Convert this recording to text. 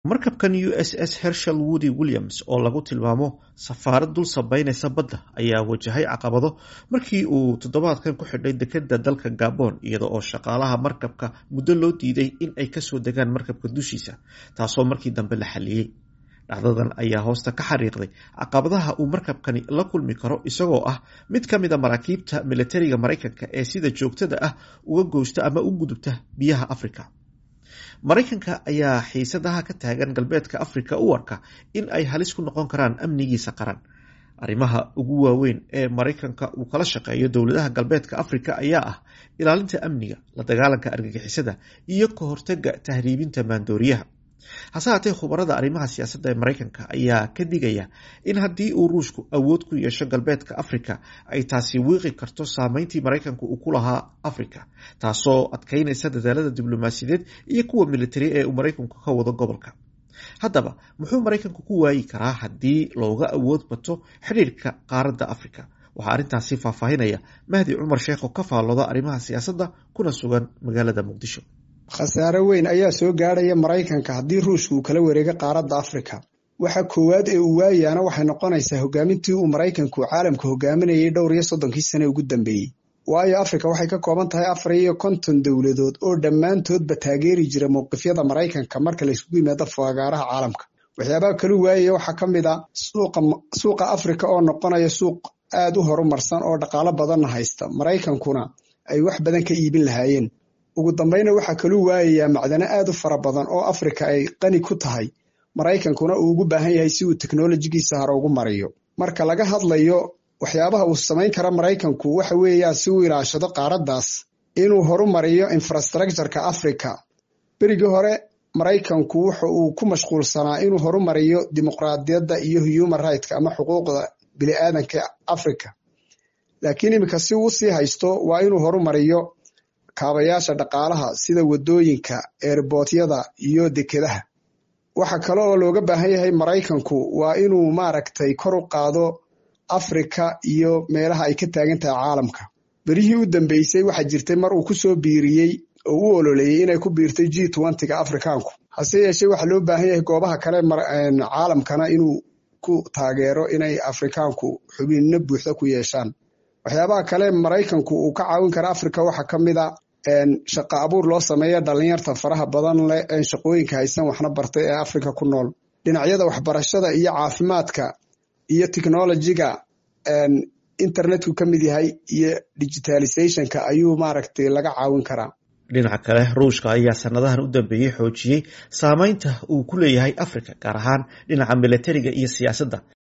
markabkan u s s hershel woody williams oo lagu tilmaamo safaarad dul sabeynaysa badda ayaa wajahay caqabado markii uu toddobaadkan ku xidhay dekeda dalka gabon iyada oo shaqaalaha markabka muddo loo diiday in ay kasoo degaan markabka dushiisa taasoo markii dambe la xaliyey dhacdadan ayaa hoosta ka xariiqday caqabadaha uu markabkani la kulmi karo isagoo ah mid ka mid a maraakiibta militariga maraykanka ee sida joogtada ah uga goosta ama u gudubta biyaha africa maraykanka ayaa xiisadaha ka taagan galbeedka africa u arka in ay halis ku noqon karaan amnigiisa qaran arrimaha ugu waaweyn ee maraykanka uu kala shaqeeyo dowladaha galbeedka africa ayaa ah ilaalinta amniga la dagaalanka argagixisada iyo ka hortaga tahriibinta maandooriyaha hase haatee khubarada arrimaha siyaasadda ee maraykanka ayaa ka digaya in haddii uu ruushku awood ku yeesho galbeedka africa ay taasi wiiqi karto saameyntii maraykanku uu ku lahaa africa taasoo adkeynaysa dadaalada diblomaasiyadeed iyo kuwa militari ee uu maraykanku ka wado gobolka haddaba muxuu maraykanku ku waayi karaa haddii looga awood bato xidhiirka qaaradda africa waxaa arrintaasi faahfaahinaya mahdi cumar sheekh oo ka faallooda arrimaha siyaasadda kuna sugan magaalada muqdisho khasaare weyn ayaa soo gaadhaya maraykanka haddii ruushka uu kala wareego qaaradda afrika waxa koowaad ee uu waayaana waxay noqonaysaa hogaamintii uu maraykanku caalamka hogaaminayay dhowr iyo soddonkii sane ugu dambeeyey waayo afrika waxay ka kooban tahay afar iyo konton dowladood oo dhammaantoodba taageeri jira mowqifyada maraykanka marka layskugu yimaado fagaaraha caalamka waxyaabaha kalu waayaya waxaa ka mid a suuqa afrika oo noqonaya suuq aad u horumarsan oo dhaqaalo badanna haysta maraykankuna ay wax badan ka iibin lahaayeen ugu dambayna waxaa kaluu waayayaa macdano aad u fara badan oo afrika ay qani ku tahay maraykankuna uu ugu baahan yahay si uu teknolojigiisa hore ugu mariyo marka laga hadlayo waxyaabaha uu samayn kara maraykanku waxa weeyaan si uu ilaashado qaaraddaas inuu horumariyo infrastructureka africa berigii hore maraykanku wuxa uu ku mashquulsanaa inuu horumariyo dimuqraadiyadda iyo human rightk ama xuquuqda biniaadanka africa laakiin iminka si uu sii haysto waa inuu horumariyo kaabayaasha dhaqaalaha sida wadooyinka eerbootyada iyo dekedaha waxa kale oo looga baahan yahay maraykanku waa inuu maaragtay kor u qaado afrika iyo meelaha ay ka taagan tahay caalamka berihii u dambeysay waxaa jirtay mar uu kusoo biiriyey oo u ololeeyey inay ku biirtay g twentyga afrikaanku hase yeeshee waxaa loo baahan yahay goobaha kale caalamkana inuu ku taageero inay afrikaanku xubinno buuxda ku yeeshaan waxyaabaha kale maraykanku uu ka caawin kara africa waxaa ka mid a shaqa abuur loo sameeya dhalinyarta faraha badan leh een shaqooyinka haysan waxna bartay ee africa ku nool dhinacyada waxbarashada iyo caafimaadka iyo technolojiga internetku ka mid yahay iyo digitalizationka ayuu maaragtay laga caawin karaa dhinaca kale ruushka ayaa sanadahan u dambeeyey xoojiyey saameynta uu ku leeyahay africa gaar ahaan dhinaca militariga iyo siyaasadda